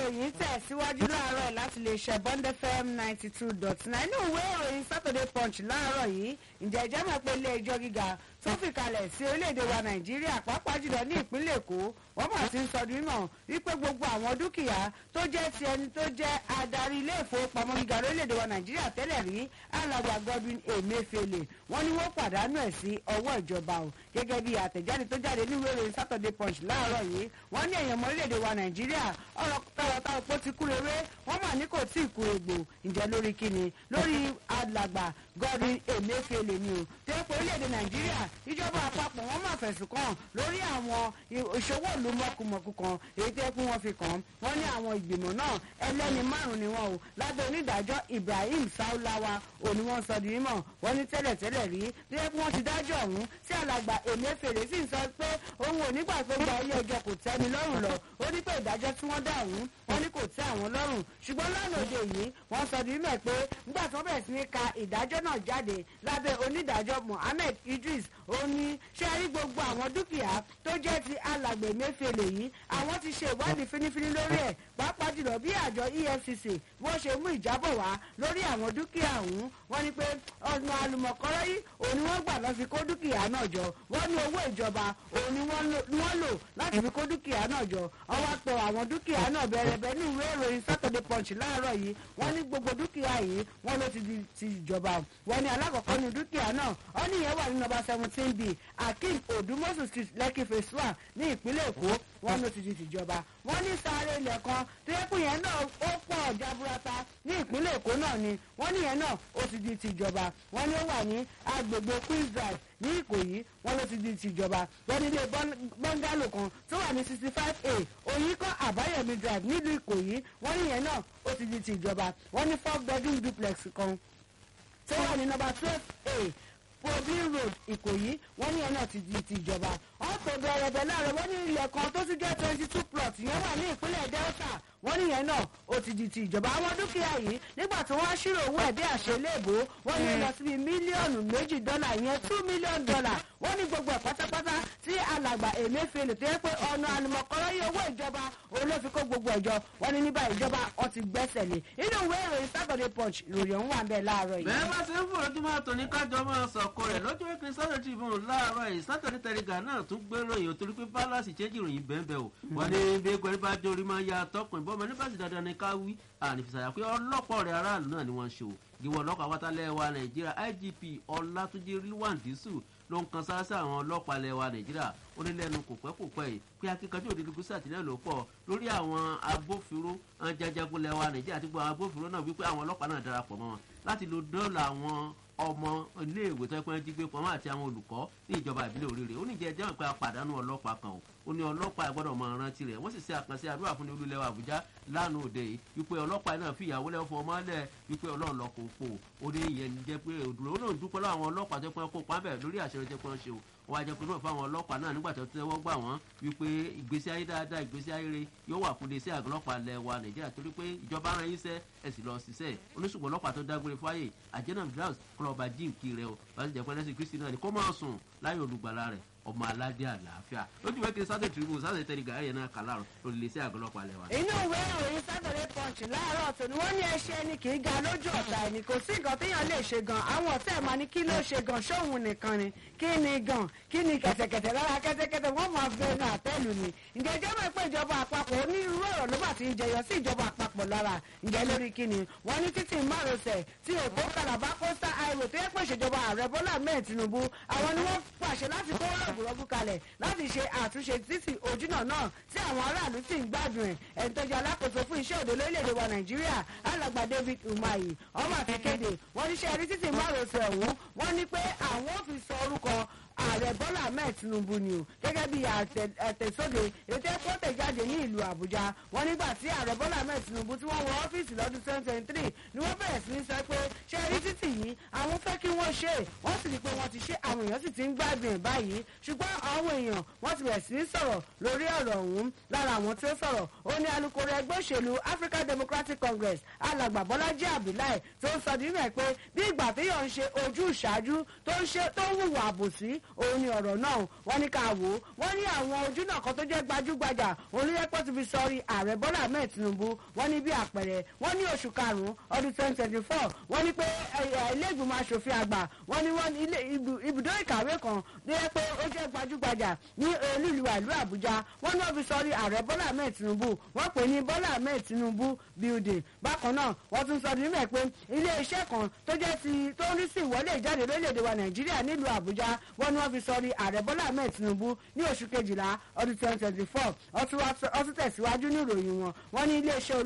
ìròyìn tẹ̀síwájú láàárọ̀ láti lè ṣe bond fm ninety two dot nine inú ìwé ìròyìn saturday punch láàárọ̀ yìí ǹjẹ́ ìjẹ́ mọ̀ pé ilé ẹjọ́ gíga tó fi kalẹ̀ sí orílẹ̀-èdè wa nàìjíríà pàápàá jùlọ ní ìpínlẹ̀ èkó wọ́n mà ti ń sọdún mímọ̀ wípé gbogbo àwọn dúkìá tó jẹ́ ti ẹni tó jẹ́ adarí ilé ìfowópamọ́ gíga orílẹ̀-èdè wa nàìjíríà tẹ́lẹ̀ rí alàgbà godwin emefiele wọ́n ní wọ́n pàdánù ẹ̀ sí ọwọ́ ìjọba o gẹ́gẹ́ bí àtẹ̀jáde tó jáde ní ìwé ìròyìn saturday punch láàárọ̀ yìí wọ́n ní èèyàn mọ́ orílẹ̀-èdè wa nàìjíríà ọ̀rọ̀ tọrọtọrọ pé ó ti kúrewé wọ́n mà ní kò tí ì kúregbò ǹjẹ́ lórí kíni lórí alàgbà godwin emefiele ni o tó yẹ pé orílẹ̀-èdè nàìjíríà ìjọba àpapọ̀ wọ́n mà fẹ̀sùn kàn lórí àwọn ìṣòwò ìlú mọ̀kùmọ̀kù kan èyí tó yẹ kí wọ́n fi kàn wọ́n ní àwọn ìgbìmọ̀ náà ẹlẹ́ni márùn ni wọ́n o lábẹ́ onídàájọ́ ibrahim saulawa òní wọ́n sọ di mímọ̀ wọ́n ní tẹ́lẹ̀tẹ́lẹ̀ rí tó yẹ kí wọ́n ti dájọ́ ọ̀hún sí alàgbà emefiele sì ń sọ pé òun ò nígbà tó gba ilé ẹjọ́ kò tẹ́ni lọ́rùn lọ ó ní pé ìdájọ́ tí wọ́n dá ọ̀hún wọ́n ní kò tẹ́ àwọn lọ́rùn ṣùgbọ́n lánàá òde yìí wọ́n sọ di mímọ̀ pé nígbà tí wọ́n bẹ̀rẹ̀ sí ní ka ìdájọ́ náà jáde lábẹ́ onídàájọ́ mohammed idris ó ní ṣé rí gbogbo àwọn dúkìá tó jẹ́ ti alàgbè mẹ́fẹ̀lẹ̀ yìí àwọn ti ṣe ìwádìí fínífíní lórí ẹ̀ pàápàá jùlọ bí àjọ efcc wọ́n ṣe mú ìjábọ̀ wá lórí àwọn dúkìá ọ̀hún wọ́n ní pé ọ̀nà àlùmọ̀kọ́rọ́ yìí òun ni wọ́n gbà lọ fi kó dúkìá náà jọ wọ́n ní owó ìjọba òun ni wọ́n lò láti fi kó dúkìá náà jọ wọ́n wá pọ̀ àwọn dúkìá náà bẹ̀rẹ̀bẹ̀ ní ìwé ìròyìn saturday punch láàárọ̀ yìí wọ́n ní gbogbo dúkìá yìí wọ́n ló ti di ti ìjọba wọ́n ní alákọ̀ọ́kọ́ ní dúkìá náà ó ní ìyẹn wà ní nọmba seventeen b akeem odumosu street lekki phase one ní ìpínlẹ̀ èkó wọ́n ló ti di tìjọba wọ́n ní sáré ilẹ̀ kan tó yẹ kó yẹn náà ó pọ̀ jaburata ní ìpínlẹ̀ èkó náà ni wọ́n ní yẹn náà ó ti di tìjọba wọ́n ní ó wà ní agbègbè queens drive ní ìkòyí wọ́n ló ti di tìjọba wọ́n ní ilé bọ́ngálò kan tó wà ní sixty five a òyìnkọ́ àbáyọ̀mí drive nílùú ìkòyí wọ́n ní yẹn náà ó ti di tìjọba wọ́n ní four bedroom duplex kan tó wà ní nọmba twelve a probin road ìkòyí wọ́n ní ẹ̀ náà ti di ti ìjọba ọkọ̀ bẹ̀rẹ̀bẹ̀ láàrẹ̀ wọ́n ní ilẹ̀ kan tó tún jẹ́ twenty two plot yẹn wà ní ìpínlẹ̀ delta wọ́n ní yẹn náà ó ti di ti ìjọba àwọn dúkìá yìí nígbà tí wọ́n ṣírò owó ẹ̀ bí àṣeléèbó wọ́n ní lọ síbi mílíọ̀nù méjì dọ́là yẹn two million dollar wọ́n ní gbogbo ẹ̀ pátápátá tí alàgbà emefiele tó yẹ pé ọ̀nà àlùmọ̀kọ́rọ́ yìí owó ìjọba òun ló fi kó gbogbo ẹ̀jọ wọ́n ní níbà ìjọba ọ ti gbẹ́sẹ̀ lé inú ìwé ìròyìn saturday punch ìròyìn ọ̀hún wà ń bẹ̀ láàárọ̀ yìí. bẹ́ẹ̀ bá ṣe ń fún ojúmọ́ àtòní kájọ máa sọ̀kò rẹ̀ lọ́jọ́ ìpín sọ́dọ̀ tribune láàárọ̀ yìí saturday telegram náà tún gbé ròyìn torí pé balance change ìròyìn bẹ́ẹ̀ bẹ́ẹ̀ o wọ́n ní bí egbò ẹni bá jórí máa ya tọkùn ìbọn ọmọ nípa sì dandan ní ká wí ànífisàyà pé ọlọ́pọ̀ rẹ̀ aráàlú náà ni wọ́n ń ṣe o ìwọ ọlọ́pàá wátálẹ̀ wa nàìjíríà igp ọlátúnjì rilwandisu ló ń kan sáásá àwọn ọlọ́pàá ilẹ̀ wa nàìjíríà ó ní lẹ́nu kò pẹ́ kò pẹ́ yìí pé akíkanjú òdìdí gúúsù àtìlẹ́yìn ló pọ̀ lórí àwọn agbófinró jajagun ilẹ̀ wa nàìjíríà àti gbogbo àwọn agbófinró náà wípé àwọn ọlọ́pàá náà darapọ̀ mọ́ wọn láti lo dọ́là àwọn ọmọ iléèwé tó ẹpẹ́ jí gbé pamọ́ àti àwọn olùkọ́ ní ìjọba ìbílẹ̀ òrìrì ó ní jẹ́ jẹ́ pé apàdánù ọlọ́pàá kan o ó ní ọlọ́pàá gbọ́dọ̀ mọ rántí rẹ̀ wọ́n sì ṣe àkànṣe àdúrà fún ní olúlẹ̀ àbújá lánàá òde yìí wípé ọlọ́pàá náà fi ìyàwó lẹ́wọ́ fún ọmọ lẹ̀ wípé ọlọ́run lọ kó pò ó ní ìyẹn jẹ́ pé òdùrọ̀ ó náà dúpẹ́ lọ́wọ́ àwọn ọlọ́pàá tó pẹ́ kó pàbẹ̀ lórí àṣẹ jẹ́ pé wọ́n ṣe o wọ́n á jẹ́ pé náà fáwọn ọlọ́pàá náà nígbà tó tẹ́wọ́ gbà wọ́n wípé ìgbésí ayé dáadáa ìgbésí ayé rere yóò wà fún iléeṣẹ́ àgọ́lọ́pàá lẹ̀ wa nàìjíríà torí pé ìjọba ara yín sẹ́ ẹ̀ sì lọ ṣiṣẹ́ oníṣùgbọ́n ọlọ́pàá tó dágbére fáyè àjẹ́nà viraus kọlọ́ọ̀bà jíǹkì rẹ o bá ti jẹ́ pé ẹlẹ́sìn kristi náà ni kó máa sùn láyé olùgbàlà rẹ̀ ọmọ aládé àlàáfíà lójú wẹ́kẹ́ sáté tribune sáté tẹ̀lé gàáyé náà kà láàrọ̀ lórí iléeṣẹ́ àgọ́lọ́pàá lẹ̀ wa. inú ìwé ìròyìn saturday punch láàárọ̀ tòní wọ́n ní ẹṣẹ́ ẹni kì í ga lójú ọ̀tá ẹni kò sí nǹkan téèyàn lè ṣe gan àwọn ọ̀tá ẹ̀ máa ní kí ló ṣe gan ṣóhun nìkan ni kí ni gan kí ni kẹ̀tẹ̀kẹ̀tẹ̀ lára kẹ́tẹ́kẹ́tẹ̀ wọ́n máa fẹ́ ní àtẹ́lù ni ǹjẹ́ jẹ́ mọ̀ pé ìjọba àpapọ̀ onírúurú ọ̀rọ̀ ló bá ti ń jẹyọ sí ìjọba àpapọ̀ lára ǹjẹ́ lórí kí ni wọ́n ní títì márosẹ̀ tí èkó kalaba coastal highway tó yẹ pé ìṣèjọba ààrẹ bọ́lá mẹ́ẹ̀ tinubu àwọn ni wọ́n pàṣẹ láti kó rọ̀gùrọ̀gù kalẹ̀ láti ṣe àtúnṣe títì ojúnà náà tí àwọn aráàlú sì ń gbádùn ẹ̀ ẹni tó jẹ́ alákòóso fún iṣẹ́ òde lórílẹ̀‐èdè wa nàìjíríà alàgbà david umahi ọmọ àfikéde wọ́n ní ṣe rí títì márosẹ̀ ọ̀hún wọ́n ní pé àwọn ò fi sọ orúkọ ààrẹ bọ́lá ahmed tinubu ni o gẹ́gẹ́ bí àtẹ̀sóde ètò ẹ̀kọ́ tẹ̀jáde ní ìlú àbújá wọn nígbà tí ààrẹ bọ́lá ahmed tinubu tí wọ́n wọ ọ́fíìsì lọ́dún twenty twenty three ni wọ́n bẹ̀rẹ̀ sí ní sọ pé ṣé rí títì yìí àwọn fẹ́ kí wọ́n ṣe é wọ́n sì rí i pé wọ́n ti ṣe àwọn èèyàn sì ti ń gbádùn ẹ̀ báyìí ṣùgbọ́n àwọn èèyàn wọ́n ti bẹ̀rẹ̀ sí ní sọ̀rọ̀ lórí ọ̀rọ̀ ọ̀hún lára àwọn tí ó sọ̀rọ̀ ó ní alukoro ẹgbẹ́ òṣèlú african democratic congress alàgbà bọ́lájí abdullahi tó ń sọ nínú ẹ̀ pé bí ìgbà téèyàn ń ṣe ojú ìṣáájú tó ń ṣe tó ń hùwà àbòsí òun ni ọ̀rọ̀ náà wọ́n ní ká wò ó wọ́n ní àwọn ojú náà kan tó jẹ́ gbajúgbajà olùyẹ́pọ̀ ti fi sọrí ààrẹ bọ́lá ahmed tinubu wọ́n ní bí àpẹẹrẹ wọ́n ní oṣù karùn-ún ọdún twenty twenty four wọ́n ní pé ilé ìgbìmọ̀ asòfin àgbà wọ́n ní wọ́n ilé ibùdó ìkàwé kan tó yẹ pé ó jẹ́ gbajúgbajà ní olúìlúwà ìlú àbújá wọ́n ní wọ́n fi sọrí ààrẹ bọ́lá ahmed tinubu wọ́n pè ní bọ́lá ahmed tinubu building bákan náà wọ́n tún sọ níbẹ̀ pé ilé iṣẹ́ kan tó jẹ́ ti tó ń rí sí ìwọlé ìjáde lórílẹ̀‐èdè wa nàìjíríà nílùú àbújá wọ́n ní wọ́n fi sọrí ààrẹ bọ́lá ahmed tinubu ní oṣù kejìlá ọdún twenty twenty four ọtún tẹ̀síwájú ní ìròyìn wọn wọ́n ní ilé iṣẹ́